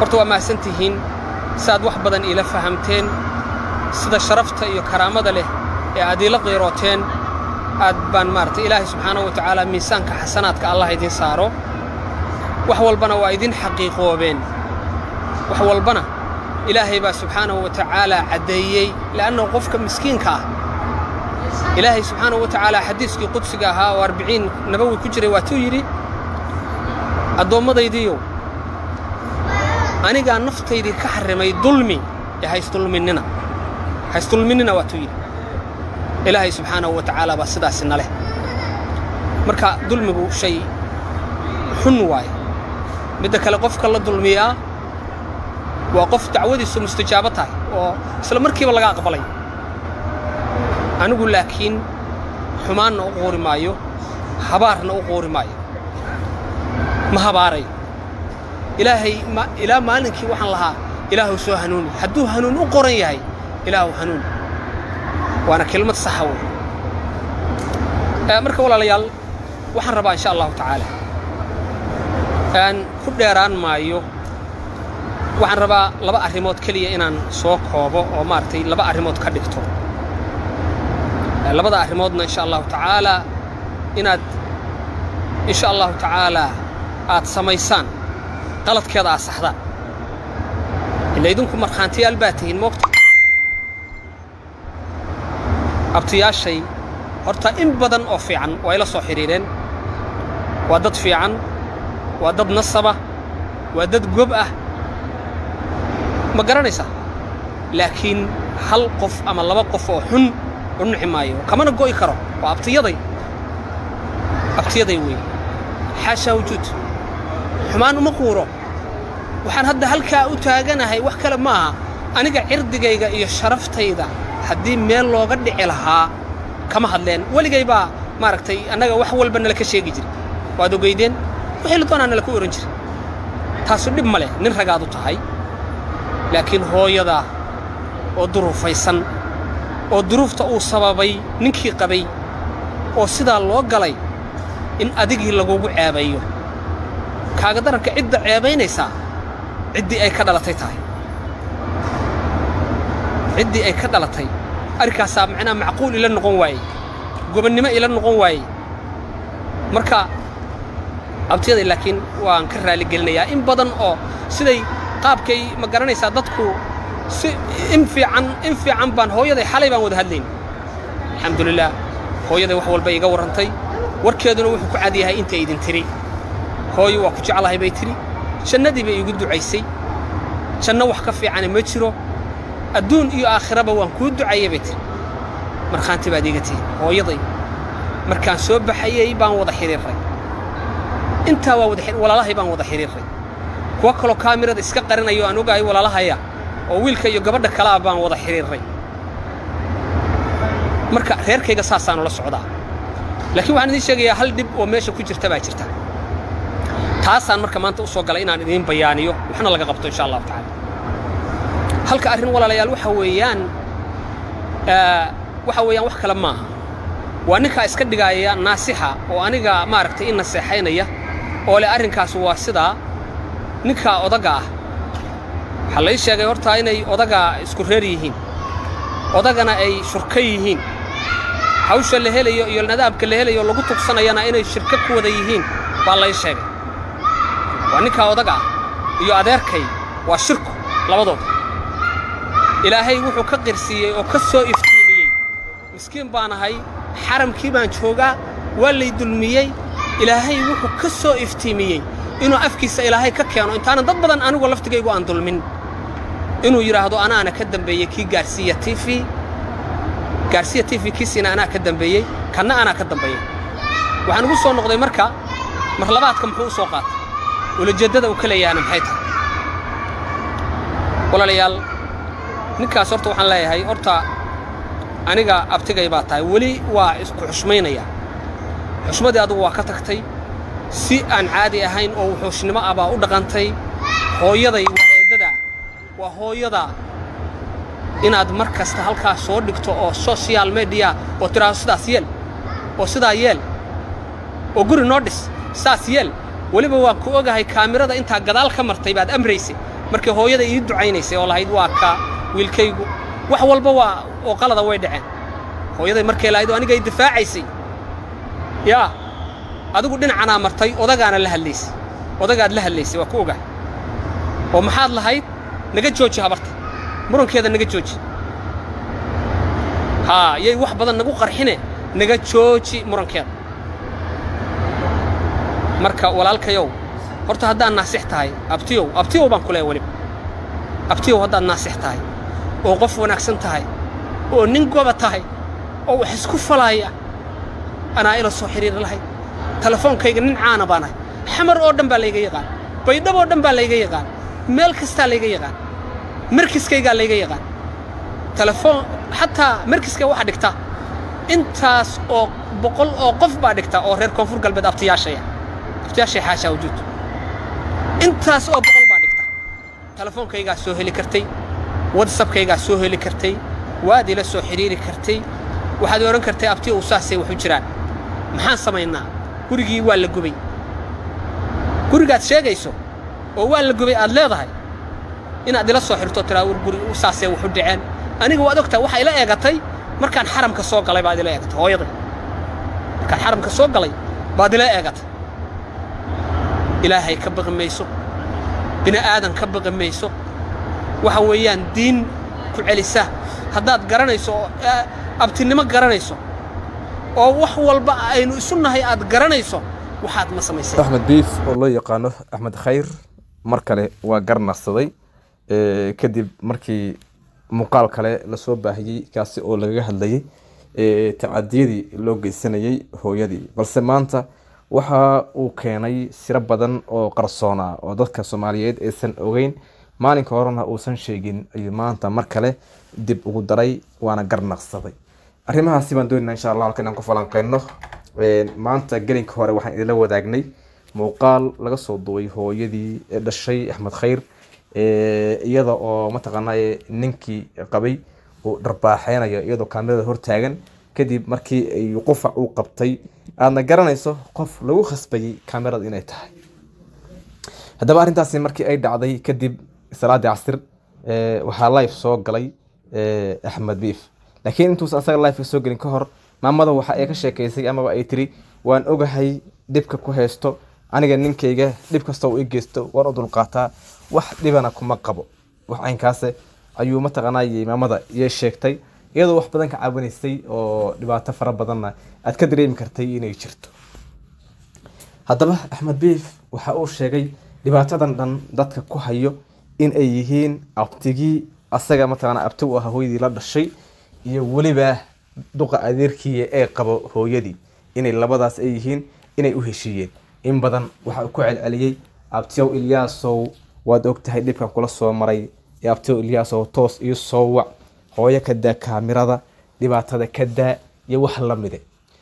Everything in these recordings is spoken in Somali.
horta waa mahadsan tihiin saaad wax badan iila fahamteen sida sharafta iyo karaamada leh ee aad iila qiirooteen aad baan maaragtay ilaahay subxaanahu wa tacaala miisaanka xasanaadka allah idiin saaro wax walbana waa idin xaqiiqoobeen wax walbana ilaahay baa subxaanahu wa tacaalaa caddeeyey le'annahu qofka miskiinka ah ilaahay subxaanahu wa tacaala xadiiskii qudsiga ahaa oo arbiciin nabawi ku jiray waatuu yidhi addoommadaydiiyow anigaa naftaydii ka xarrimay dulmi ee haysdulminnina haysdulminnina waatuu yidhi ilaahay subxaanahu wa tacaala baa sidaasina leh marka dulmigu shay xun waaye midda kale qofka la dulmiyaa waa qof dacwadiisu mustajaabo tahay oo isla markiiba laga aqbalay anigu laakiin xumaanna u quuri maayo habaarna u quuri maayo ma habaarayo ilaahay ilaa maalinkii waxaan lahaa ilaahu soo hanuuni hadduu hanuun u qoran yahay ilaahu hanuuni waana kelmad saxa wey marka walaalayaal waxaan rabaa insha allahu tacaala aan ku dheeraan maayo waxaan rabaa laba arrimood keliya inaan soo koobo oo maaragtay laba arrimood ka dhigto labada arrimoodna insha allahu tacaalaa inaad insha allahu tacaalaa aad samaysaan qaladkeeda aad saxdaan ila idinku markhaantiyaal baa tihiin moogta abtiyaashay horta in badan oo fiican waa ila soo xidhiireen waa dad fiican waa dad nasaba waa dad gob ah ma garanaysaa laakiin hal qof ama laba qof oo xun u nixi maayo kamana go'i karo waa abtiyaday abtiyaday weeye xaashaa wujuud xumaan uma quuro waxaan hadda halkaa u taaganahay wax kale ma aha aniga cirdigayga iyo sharaftayda haddii meel looga dhici lahaa kama hadleen weligay baa maaragtay annaga wax walba nala ka sheegi jira waad ogeydeen wixii la doonaa nala ku ohan jira taasu dhib ma leh nin ragaad u tahay laakiin hooyadaa oo duruufaysan oo duruufta uu sababay ninkii qabay oo sidaa loo galay in adigii lagugu ceebayo kaaga daranka cidda ceebaynaysaa ciddii ay ka dhalatay tahay ciddii ay ka dhalatay arrinkaasaa macnaha macquul ila noqon waayey gobannimo ila noqon waayey marka abtiyaday laakiin waan ka raaligelinayaa in badan oo siday qaabkay ma garanaysaa dadku si in fiican in fiican baan hooyaday xalay baan wada hadlayn alxamdulilaah hooyaday wax walba iga warrantay warkeeduna wuxuu ku cad yahay intay idin tiri hooyo waa ku jeclahay bay tidhi jannadii bay iigu ducaysay janno wax ka fiicana ma jiro adduun iyo aakhiraba waan kuu ducayay bay tiri markhaanti baad iiga tihin hooyaday markaan soo baxayey baan wada xidhiirray intaa waa wada walaalahay baan wada xidhiirray kuwa kaloo kaamirada iska qarinayo aan ogahay walaalahaya oo wiilka iyo gabadha kalaa baan wada xidhiirray marka reerkayga saasaanu la socdaa laakiin waxaan idiin sheegayaa hal dhib oo meesha ku jirta baa jirta taasaan marka maanta u soo galay inaan idiin bayaaniyo waxna laga qabto insha allahu tacaala halka arrin walaalayaal waxa weeyaan waxa weeyaan wax kale maaha waa ninkaa iska dhigaaya naasixa oo aniga maaragtay i naseexaynaya oo leh arrinkaas waa sidaa ninkaa odaga ah waxaa lai sheegay hortaa inay odaga isku reer yihiin odagana ay shurka yihiin hawsha la helayo iyo nadaabka la helayo lagu tugsanayana inay shirka ku wada yihiin baa lay sheegay waa ninkaa odaga ah iyo adeerkay waa shirku labadooda ilaahay wuxuu ka qirsiiyey oo ka soo iftiimiyey miskiin baan ahay xaramkii baan joogaa waa lay dulmiyey ilaahay wuxuu ka soo iftiimiyey inuu afkiisa ilaahay ka keeno intaanan dad badan anigu laftigaygu aan dulmin inuu yidhaahdo anaana ka dambeeyey kii gaarsiiya t v gaarsiya t v kiisiina anaa ka dambeeyey kanna anaa ka dambeeyey waxaan ugu soo noqday marka marlabaadka muxuu u soo qaatay ulajeeddada uu ka leeyahana maxay tahay walaalayaal ninkaas horta waxaan leeyahay horta aniga abtigay baa tahay weli waa isku xushmaynaya xushmadii adugu waa ka tagtay si aan caadi ahayn oo wuxuushnimo ah baa u dhaqantay hooyaday waa eeddada waa hooyada inaad mar kasta halkaas soo dhigto oo social mediya oo tidhaahdo sidaas yeel oo sidaa yeel oo guri noo dhis saas yeel weliba waan ku ogahay kaamirada intaa gadaal ka martay baad amraysay markii hooyada ii ducaynaysay oo lahayd waa kaa wiilkaygu wax walba waa oo qalada way dhaceen hooyaday markay lahayd oo aniga ay difaacaysay yaa adigu dhinacanaa martay odagaana la hadlaysay odagaad la hadlaysay waa ku ogaa oo maxaad lahayd naga jooji habarta murankeeda naga jooji haa yay wax badan nagu qarxine naga jooji murankeeda marka walaalkayow horta haddaad naasix tahay abtiyow abtiyow baan ku leeya weliba abtiyow haddaad naasix tahay oo qof wanaagsan tahay oo nin goba tahay oo wax isku falaaya anaa ila soo xidhiiri lahayd telefoonkayga nin caana baan ahay xamar oo dhan baa layga yaqaan baydhab oo dhan baa layga yaqaan meel kastaa layga yaqaan markiskaygaa layga yaqaan telefoon xataa markiska waxaa dhigta intaas oo boqol oo qof baa dhigta oo reer koonfur galbeed abtiyaashaya abtiyaashay xaashaa wujuud intaas oo boqol baa dhigta telefoonkaygaa soo heli kartay watsapkaygaa soo heli kartay waad ila soo xidhiiri kartay waxaad odhan kartay abti uu saasay waxu jiraan maxaan samaynaa gurigii waa la gubay gurigaad sheegayso oo waa la gubay aad leedahay inaad ila soo xirto tiraa war guri saasee waxu dhaceen aniga waad ogtahay waxaa ila eegatay markaan xaramka soo galay baad ila eegatay hooyaday markaan xaramka soo galay baad ila eegatay ilaahay ka baqi mayso bini aadan ka baqi mayso waxa weeyaan diin ku celisa haddaad garanayso oo abtinimo garanayso oo wax walba aynu isu nahay aad garanayso waxaad ma samaysay axmed biif oo loo yaqaano axmed khayr mar kale waa garnaqsaday kadib markii muuqaal kale lasoo baahiyey kaasi oo lagaga hadlayay tacadiyadii loo geysanayay hooyadii balse maanta waxa uu keenay siro badan oo qarsoona oo dadka soomaaliyeed aysan ogeyn maalinka horena uusan sheegin ayuu maanta mar kale dib ugu daray waana garnaqsaday arrimahaasi baan doonayna insha allah halka inaan ku falanqeyno maanta gelinka hore waxaan idinla wadaagnay muuqaal laga soo duway hooyadii dhashay axmed khayr iyada oo mataqaanaa ninkii qabay uu dharbaaxeynayo iyadoo kaamirada hortaagan kadib markii ay qufac uu qabtay aadna garanayso qof lagu khasbayay kaamirada inay tahay haddaba arrintaasi markii ay dhacday kadib salaadii casir waxaa life soo galay axmed biif laakiin intuusan asaga life soo gelin ka hor maamada waxa ay ka sheekeysay amaba ay tiri waan ogahay dhibka ku haysto aniga ninkayga dhib kasta uu i geysto waan u dulqaataa wax dhibana kuma qabo wax caynkaase ayuu mataqaanay maamada iyo sheegtay iyadoo wax badan ka caawinaysay oo dhibaato fara badanna aad ka dareemi kartay inay jirto haddaba axmed biif waxa uu sheegay dhibaatadan dhan dadka ku hayo in ay yihiin abtigii asaga mataqaana abti u ah hooyadii la dhashay iyo weliba duqa adeerkii ee qabo hooyadii inay labadaas ay yihiin inay u heshiiyeen in badan waxa uu ku celceliyey abtiyow ilyaasow waad ogtahay dhibkan kula soo maray ee abtiyow ilyaasow toos iyo soo wac hooyo ka daa kaamirada dhibaatada ka daa iyo wax la mide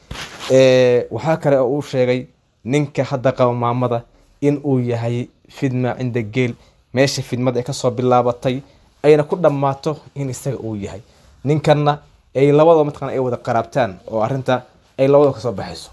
waxaa kale oo uu sheegay ninka hadda qaba maamada in uu yahay fidma cinda geel meesha fidmad ay kasoo bilaabatay ayna ku dhammaato in isaga uu yahay ninkanna ay labadoo mataqana ay wada qaraabtaan oo arrinta ay labadoo kasoo baxayso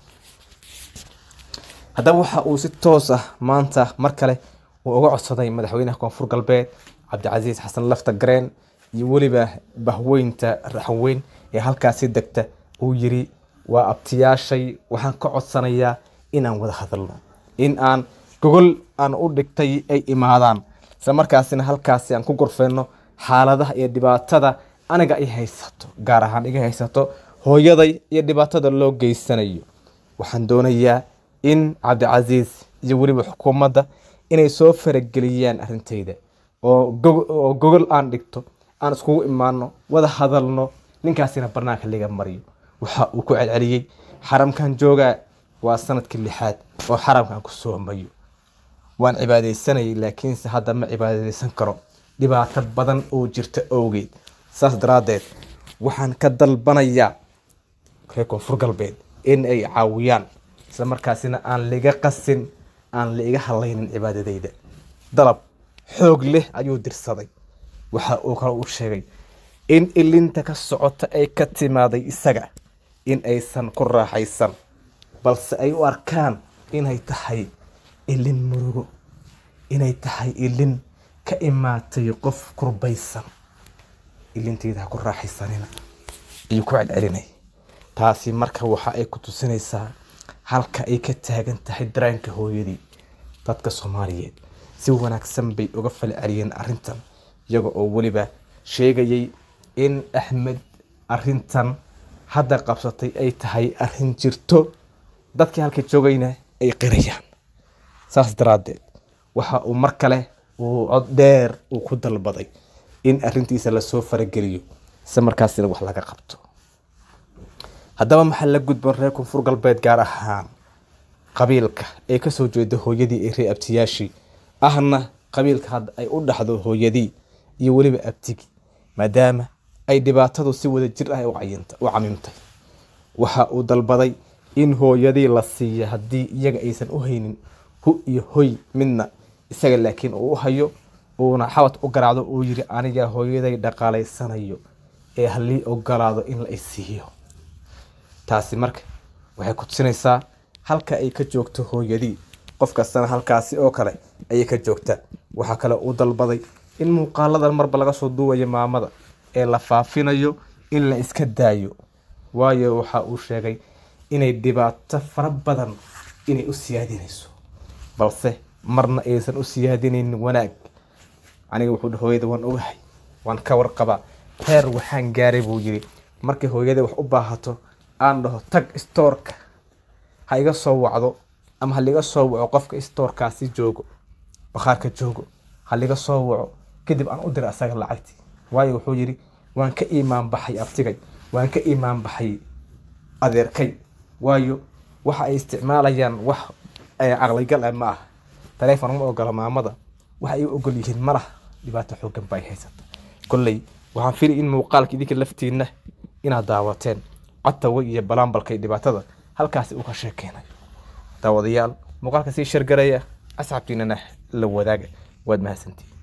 haddaba waxa uu si toos ah maanta mar kale uu uga codsaday madaxweynaha koonfur galbeed cabdicasiis xasan lafta gareen iyo weliba bahweynta raxweyn ee halkaasi degta uu yiri waa abtiyaashay waxaan ka codsanayaa inaan wada hadalno in aan gogol aan u dhigtay ay imaadaan isla markaasina halkaasi aan ku gorfeyno xaaladaha iyo dhibaatada aniga ay haysato gaar ahaan iga haysato hooyaday iyo dhibaatada loo geysanayo waxaan doonayaa in cabdicasiis iyo weliba xukuumadda inay soo farageliyaan arrintayda oo gogol aan dhigto aan iskugu imaano wada hadalno ninkaasina barnaanka laga mariyo waxa uu ku celceliyey xaramkan joogaa waa sanadkii lixaad oo xaramkan ku soomayo waan cibaadaysanayay laakiinse hadda ma cibaadaysan karo dhibaato badan oo jirta owgeed saas daraaddeed waxaan ka dalbanayaa reer koonfur galbeed in ay caawiyaan isla markaasina aan liga qasin aan la iga hadlaynin cibaadadayda dalab xoog leh ayuu dirsaday waxa uu kale u sheegay in ilinta ka socota ay ka timaaday isaga in aysan ku raaxaysan balse ay u arkaan inay tahay ilin murugo inay tahay ilin ka imaatay qof kurbaysan ilinteeda ha ku raaxaysanina ayuu ku celcelinay taasi marka waxa ay ku tusinaysaa halka ay ka taagan tahay dareenka hooyadii dadka soomaaliyeed si wanaagsan bay uga falceliyeen arrintan iyaga oo weliba sheegayay in axmed arrintan hadda qabsatay ay tahay arrin jirto dadkii halka joogayna ay qirayaan saas daraaddeed waxa uu mar kale uu cod dheer uu ku dalbaday in arrintiisa lasoo farageliyo si markaasina wax laga qabto haddaba maxaa la gudboon reer koonfur galbeed gaar ahaan qabiilka ee kasoo jeeda hooyadii ee ree abtiyaashii ahna qabiilka hadda ay u dhaxdo hooyadii iyo weliba abtigi maadaama ay dhibaatadu si wada jir ah u cayinta- u camimtay waxa uu dalbaday in hooyadii la siiya haddii iyaga aysan u haynin hu iyo hoy midna isaga laakiin uu u hayo uuna xabad u garaacdo uu yiri aniga hooyaday dhaqaalaysanayo ee halii ogolaado in la isiiyo taasi marka waxay ku tusinaysaa halka ay ka joogto hooyadii qof kastana halkaasi oo kale ayay ka joogtaa waxaa kale uu dalbaday in muuqaaladan marba laga soo duuwayo maamada ee la faafinayo in la iska daayo waayo waxa uu sheegay inay dhibaato fara badan inay u siyaadinayso balse marna aysan u siyaadinaynin wanaag aniga wuxuu dhahay hooyada waan ogahay waan ka warqabaa heer waxaan gaaray buu yiri markay hooyada wax u baahato aan dhaho tag stoorka ha iga soo wacdo ama ha liga soo waco qofka stoorkaasi joogo bakhaarka joogo ha liga soo waco kadib aan u dira asaga lacagtii waayo wuxuu yidhi waan ka iimaan baxay abtigay waan ka iimaan baxay adeerkay waayo waxa ay isticmaalayaan wax eh, caqligal ah ma ah taleefon ma ogola maamada waxa ay u ogol yihiin ma laha dhibaato xoogan ba ay haysata kolley waxaan fili in muuqaalka idinka laftiinna inaad daawateen codtawa iyo balaanbalkay dhibaatada halkaasi uu ka sheekeynayo daawadayaal muuqaalka sii shargaraya asxaabtiinana la wadaaga waad mahadsantihin